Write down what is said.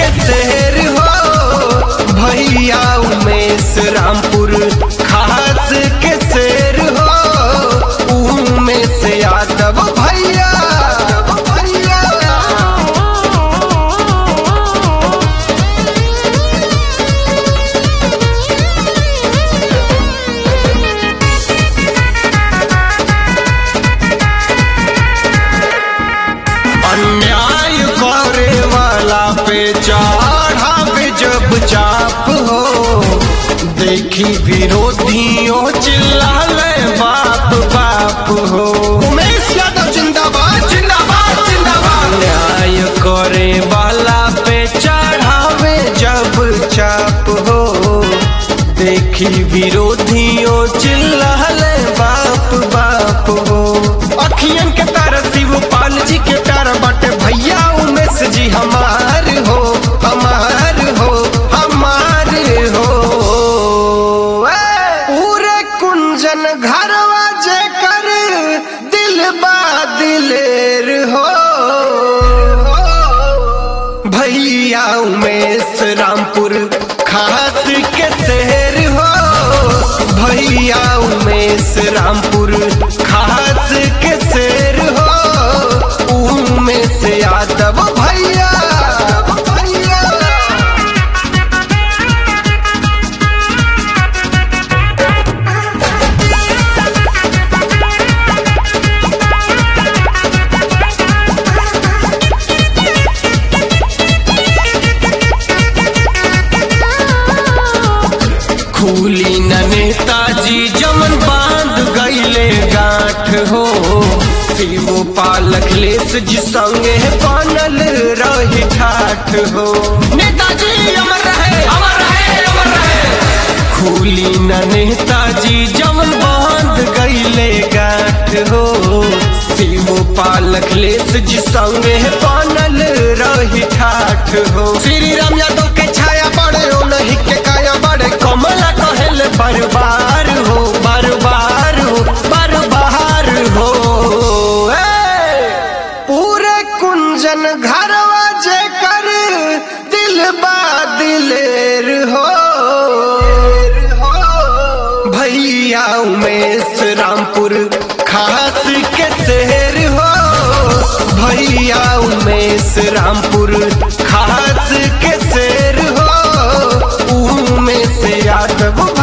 के शहर हो भैया उमेश रामपुर खास के शेर हो उमेश यादव भैया भैया अन्याय करे वाला पे चढ़ावे जब चाप हो देखी विरोधियों चिल्लाले बाप बाप हो उमेश यादव जिंदाबाद जिंदाबाद जिंदाबाद अन्याय करे वाला पे चढ़ावे जब चाप हो देखी विरोधियों चिल्लाले बाप बाप हो अखियन के तारा शिवपाल जी के तारा बाटे भैया उमेश जी हमार हो हमार हो हमार हो ए! पूरे कुंजन घरवा जे कर दिल बा दिलेर हो भैया उमेश रामपुर खास के शहर हो भैया उमेश रामपुर खास के शहर हो उमेश यादव भैया भैया खूली न नेताजी जमन बांध गईले गांठ हो शिवो पालक लेस जी संगे बनल रही ठाठ हो नेताजी अमर रहे अमर रहे अमर रहे खूली न नेताजी जमन बांध गईले गांठ हो शिवो पालक लेस जी संगे बनल रही ठाठ हो श्री राम यादव के छाया बड़े हो नहीं के काया बड़े कमला कहल बार बार हो बार बार हो बार बार हो ए! पूरे कुंजन घरवा जे कर दिल बा दिलेर हो भैया उमेश रामपुर खास के शहर हो भैया उमेश रामपुर खास के शेर हो उमेश यादव